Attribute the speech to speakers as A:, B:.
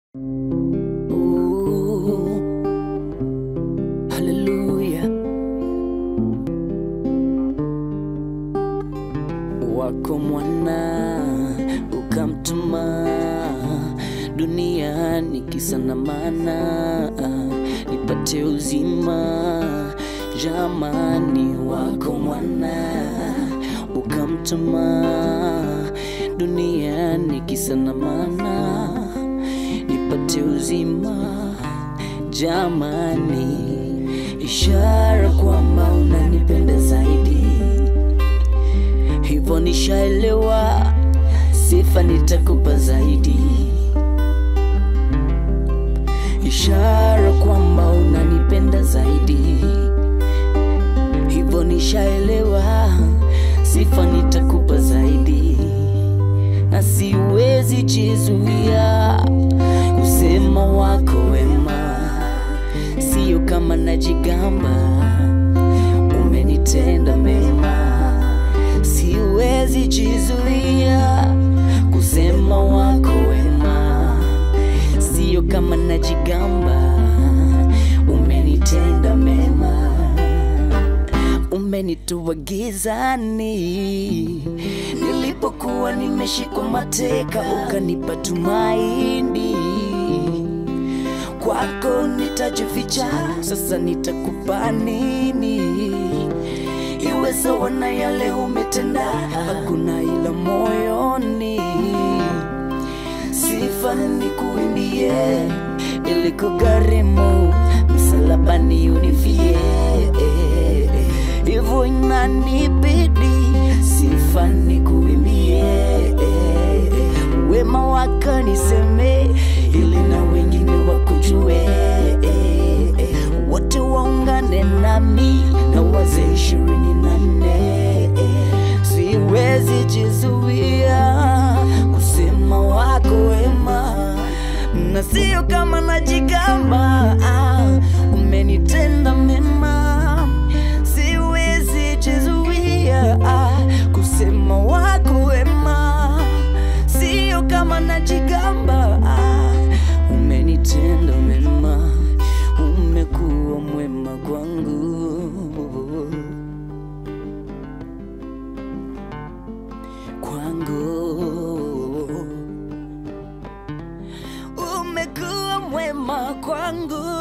A: Ooh, haleluya. Wako mwana ukamtuma duniani kisa na maana nipate uzima. Jamani, wako mwana ukamtuma duniani kisa na maana nipate uzima. Jamani, ishara kwamba unanipenda zaidi hivyo nishaelewa, sifa nitakupa zaidi, ishara kwamba unanipenda zaidi. Hivyo nishaelewa, sifa nitakupa zaidi, na siwezi jizuia kusema wako wema, sio kama najigamba, umenitenda mema siwezi jizuia kusema wako wema, sio kama najigamba, umenitenda mema, umenitoa gizani nilipokuwa nimeshikwa mateka, ukanipa tumaini kwako nitajificha, sasa nitakupa nini? Iwe sawa na yale umetenda, hakuna ila moyoni. Sifa nikuimbie, ili kugharimu msalabani unifie, hivyo inanibidi sifa nikuimbie, wema wako niseme, ili na wengine wakujue, wote waungane nami na wazee ishirini na nne. Siwezi jizuia kusema wako wema, na sio kama najigamba, ah, umenitenda mema. Siwezi jizuia ah, kusema wako wema, sio kama najigamba, ah, umenitenda mema, umekuwa mwema kwangu. kwangu umekuwa mwema kwangu